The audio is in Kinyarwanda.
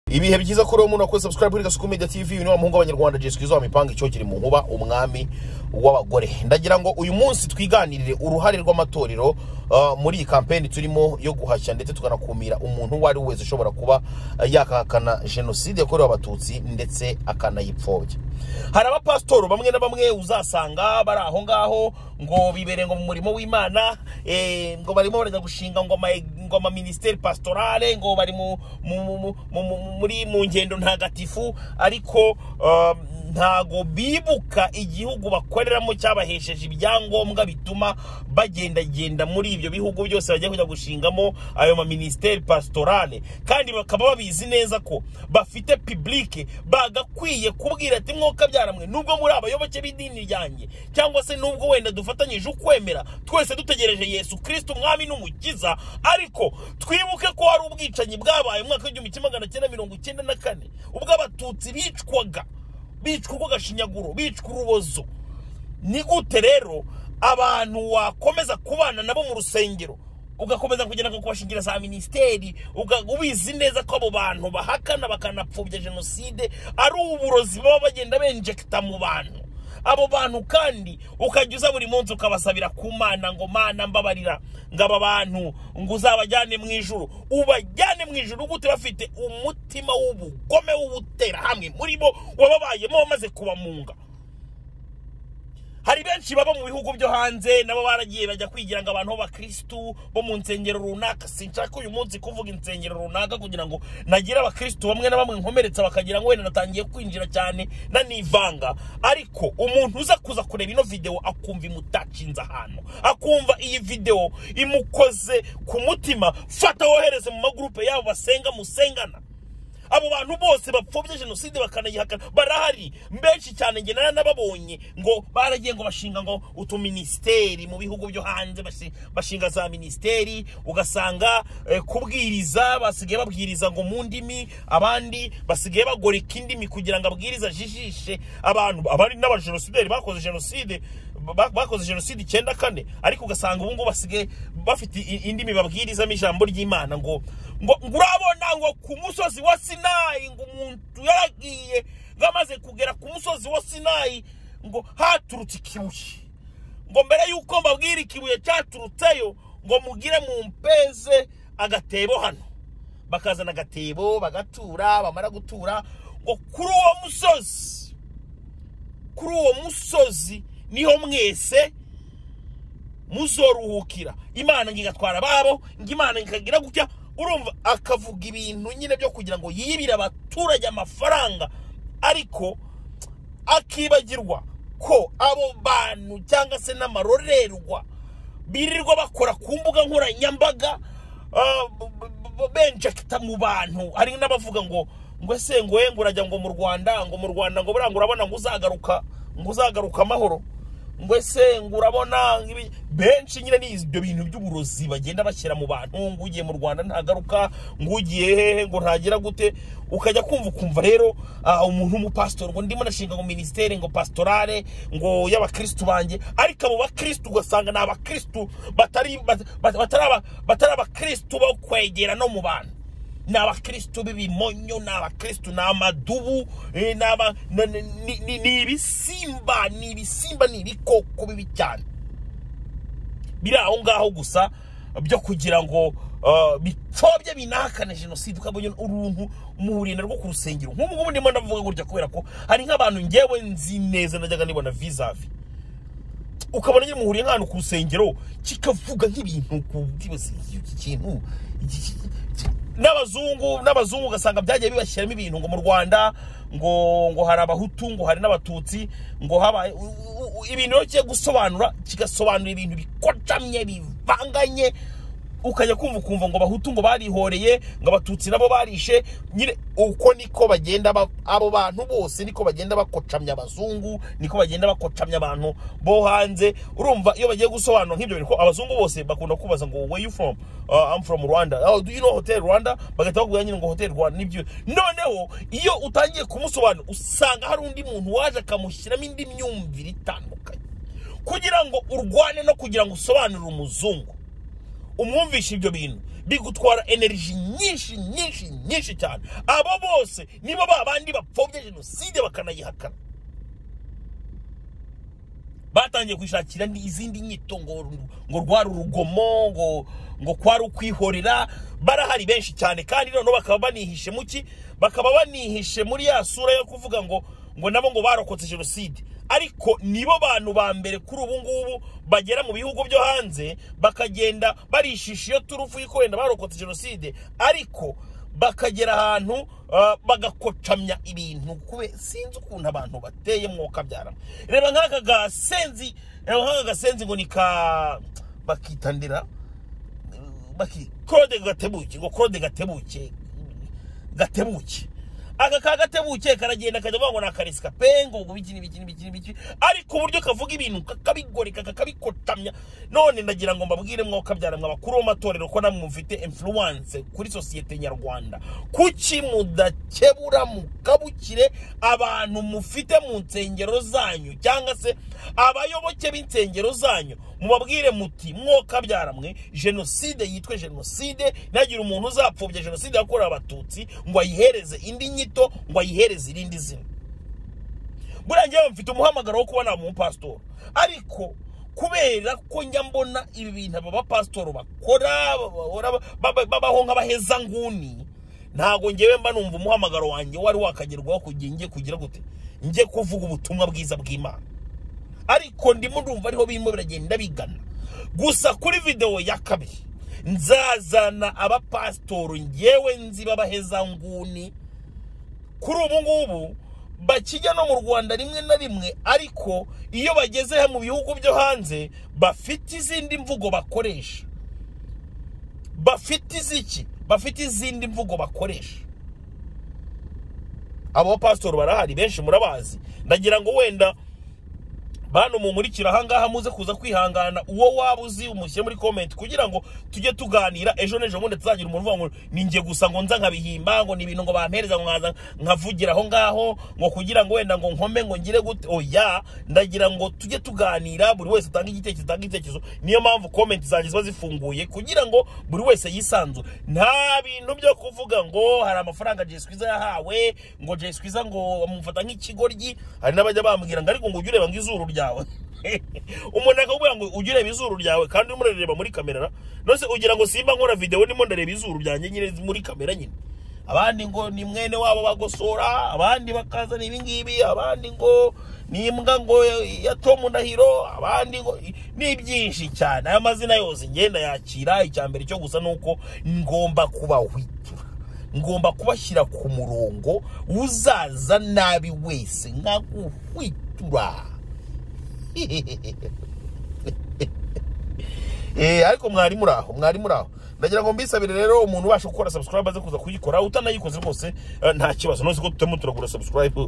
ibihe byiza kuri umuntu wakora subscribe kuri gasuku media tv uyu ni wa muhungu w'abanyarwanda jesikizo izaba mipanga icyo kiri mu nkuba umwami w'abagore ndagira ngo uyu munsi twiganirire uruhare rw'amatorero ah, muri iyi kampeni turimo yo guhashya ndetse tukanakumira umuntu uwo ari we wese ushobora kuba ah, yakahakana jenoside yakorewe abatutsi ndetse akanayipfobya hari abapasitoro bamwe na bamwe uzasanga bari aho ngaho ngo bibere ngo mu murimo w'imana eh, ngo barimo barajya gushinga ngo ama ngo ama ministeri pastorale ngo bari mu, mu, mu, mu, mu, mu, muri mu ngendo ntagatifu ariko um, ntago bibuka igihugu bakoreramo cyabahesheje ibyangombwa bituma bagendagenda muri ibyo bihugu byose bajya kujya gushingamo ayo ma ministeri pastorale kandi bakaba babizi neza ko bafite publique bagakwiye kubwira ati mwuka byaramwe nubwo muri abayoboke b'idini ryanjye cyangwa se nubwo wenda dufatanyije ukwemera twese dutegereje yesu kristo umwami n'umukiza ariko twibuke ko hari ubwicanyi bwabaye mu mwaka w'igihumbi kimwe magana cyenda mirongo icyenda na kane ubwo abatutsi bicwaga bicwa urw'agashinyaguro bicwa urubozo ni gute rero abantu wakomeza kubana nabo mu rusengero ugakomeza kugenda nko kubashingira za minisiteri uga- ubizi neza ko abo bantu bahakana bakanapfobya jenoside ari uburozi baba bagenda benjekita mu bantu abo bantu kandi ukajya uza buri munsi ukabasabira ku mana ngo mana mbabarira ngo aba bantu ngo uzabajyane mu ijuru ubajyane mu ijuru gute bafite umutima w'ubugome w'ubutera hamwe muri bo wababayemo wamaze kubamunga hari benshi baba mu bihugu byo hanze nabo baragiye bajya kwigira ngo abantu b'abakirisitu bo mu nsengero runaka sinshaka uyu munsi kuvuga insengero runaka kugira ngo nagire abakirisitu bamwe na bamwe nkomeretsa bakagira ngo wenda natangiye kwinjira cyane nanivanga ariko umuntu uza kuza kureba ino videwo akumva imutacinze ahantu akumva iyi videwo imukoze ku mutima fata wohereze mu magurupe yabo basenga musengana abo bantu bose bapfobya jenoside bakanayihakana barahari benshi cyane nge naranababonye ngo baragiye ngo bashinga ngo utuminisiteri mu bihugu byo hanze bashi- bashinga za minisiteri ugasanga eh, kubwiriza basigaye babwiriza ngo mu ndimi abandi basigaye bagoreka indimi kugira ngo abwiriza ajijishe abantu abandi n'abajenosideri bakoze jenoside ba- bakoze jenoside icyenda kane ariko ugasanga ubu ngubu basigaye bafite i- indimi babwirizamo ijambo ry'imana ngo ngo ngo urabona ngo ku musozi wa sinayi ngo umuntu yaragiye ngo amaze kugera ku musozi wa sinayi ngo haturutse ikibuye ngo mbere y'uko mbabwira ikibuye cyaturutseyo ngo mugire mumpeze agatebo hano bakazana agatebo bagatura bamara gutura ngo kuri uwo musozi kuri uwo musozi niho mwese muzoruhukira imana ngo igatwara ababo ngo imana ikagira gutya urumva akavuga ibintu nyine byo kugira ngo yibire abaturage amafaranga ariko akibagirwa ko abo bantu cyangwa se n'amarorerwa birirwa bakora ku mbuga nkoranyambaga ah, b- b- b- benjekita mu bantu hari n'abavuga ngo ngo ese ngo we ngo urajya ngo mu rwanda ngo mu rwanda ngo buriya ngo urabona ngo uzagaruka ngo uzagaruka amahoro ngo ese ngo urabona ngibi- benshi nyine ni ibyo bintu by'uburozi bagenda bashyira mu bantu ngo ugiye mu rwanda ntagaruka ngo ugiye hehe ngo ntagira gute ukajya kumva ukumva rero ah, umuntu w'umupasitori ngo ndimo nashinga ngo minisiteri ngo pasitorale ngo y'abakirisitu banjye ariko abo bakirisitu ugasanga ni abakirisitu batari bat- bat- batari aba- batari abakirisitu bo kwegera no mu bantu ni abakirisitu b'ibimonyo ni abakirisitu ni amadubu eh, ni aba- ni- ni- ni- ni- ni ibisimba ni ibisimba ni ibikoko bibi cyane biri aho ngaho gusa byo kugira ngo ah, bipfobye binahakane jenoside ukabonye uruntu mu rurinda rwo ku rusengero nk'ubu ngubu ndimo ndavuga gutya kubera ko hari nk'abantu ngewe nzi neza najyaga nibona vizavi ukabona nyine muhuriye nk'ahantu ku rusengero kikavuga nk'ibintu ku bwibasi iki kintu iki- iki- iki- n'abazungu n'abazungu ugasanga byagiye bibashyiramo ibintu ngo mu rwanda ngo ngo hari abahutu ngo hari n'abatutsi ngo habaye u- u- u- ibintu rero kigiye gusobanura kigasobanura ibintu bikocamye bivanganye ukajya kumva ukumva ngo abahutu ngo barihoreye ngo abatutsi nabo barishe nyine uko niko bagenda ba- abo bantu bose niko bagenda bakocamya abazungu niko bagenda bakocamya abantu bo hanze urumva iyo bagiye gusobanura nk'ibyo bintu ko abazungu bose bakunda kubaza ngo where you from uh, I'm from Rwanda oh, do you know hotel Rwanda bagahita bakubwira nyine ngo hotel Rwanda nibyo noneho iyo utangiye kumusobanura usanga hari undi muntu waje akamushyiramo indi myumvire itandukanye kugira ngo urwane no kugira ngo usobanurire umuzungu umwumvishe ibyo bintu bigutwara energy nyinshi nyinshi nyinshi cyane abo bose nibo ba bandi bapfobya jenoside bakanayihakana batangiye kwishakira ni- izindi nyito ngo ngo rwari urugomo ngo ngo kwari ukwihorera barahari benshi cyane kandi noneho bakaba banihishe mu ki bakaba banihishe muri ya sura yo kuvuga ngo ngo nabo ngo barokotse jenoside ariko nibo bantu ba mbere kuri ubu ngubu bagera mu bihugu byo hanze bakagenda barishisha iyo turufu y'uko wenda barokotse jenoside ariko bakagera ahantu ah, bagakocamya ibintu kube sinzi ukuntu abantu bateye mwuka byarama reba nk'aka gasenzi reba nk'aka gasenzi ngo ni ka bakitandira baki claude gatebuke ngo claude gatebuke gatebuke aka ka gatebuke karagenda kajya bavuga ngo ni akaresika pe ngo ngo biki n'ibiki n'ibiki n'ibiki ariko uburyo kavuga ibintu kakabigoreka kakabikotamya none ndagira ngo mbabwire mwuka byara mwe abakuru b'amatorero ko namwe mufite influence kuri sosiyete nyarwanda kuki mudakebura mukabukire abantu mufite mu nsengero zanyu cyangwa se abayoboke b'insengero zanyu mubabwire muti mwoka byaramwe jenoside yitwe jenoside nagire umuntu uzapfobya jenoside yakorewe abatutsi ngo ayihereze indi nyito ngo ayihereze irindi zina buriya njyewe mfite umuhamagaro wo kuba naba umupasitori ariko kubera ko njya mbona ibi bintu aba bapasitori bakora bahora baba- babaho nk'abahezanguni ntabwo ngewe mba numva umuhamagaro wanjye wari wakagerwaho kugira njye kugira gute njye kuvuga ubutumwa bwiza bw'imana ariko ndimo ndumva ariho birimo biragenda bigana gusa kuri videwo ya kabiri nzazana abapasitori ngewe nzi b'abahezanguni kuri ubu ngubu bakijya no mu rwanda rimwe na rimwe ariko iyo bageze mu bihugu byo hanze bafite izindi mvugo bakoresha bafite iziki bafite izindi mvugo bakoresha abo bapasitori barahari benshi murabazi ndagira ngo wenda bantu mumurikira ahangaha muze kuza kwihangana uwo waba uzi umushyire muri komenti kugira ngo tujye tuganira ejo n'ejo bundi tuzagira umuntu uvuga ngo ni njye gusa ngo nza nkabihimba ngo ni ibintu ngo bampereza ngo nkaza nkavugira aho ngaho ngo kugira ngo wenda ngo nkome ngo ngire gute oya ndagira ngo tujye tuganira buri wese atange igitekerezo atange igitekerezo niyo mpamvu komenti zanjye ziba zifunguye kugira ngo buri wese yisanzure nta bintu byo kuvuga ngo hari amafaranga Jay Squeezer yahawe ngo Jay Squeezer ngo amufata nk'ikigoryi hari n'abajya bambwira ngo ariko ngo ujye ureba ngo izuru ryawe umuntu akakubwira ngo ujye ureba izuru ryawe kandi urimo urareba muri kamera nose ugira ngo simba nkora videwo ndimo ndareba izuru ryanjye nyine muri kamera nyine abandi ngo ni mwene wabo bagosora abandi bakazana ibi ngibi abandi ngo ni imbwa ngo ya Tom Ndahiro abandi ngo ni byinshi cyane aya mazina yose ngenda yakira icya mbere cyo gusa nuko ngomba kubahwitura ngomba kubashyira ku murongo uzaza nabi wese nkaguhwitura Eh, ariko mwari muri aho mwari muri aho ndagira ngo mbisabire rero umuntu ubasha gukora subscribe aze kuza kuyikora utanayikoze rwose eh, nta kibazo nose ko tutemo turagura subscribe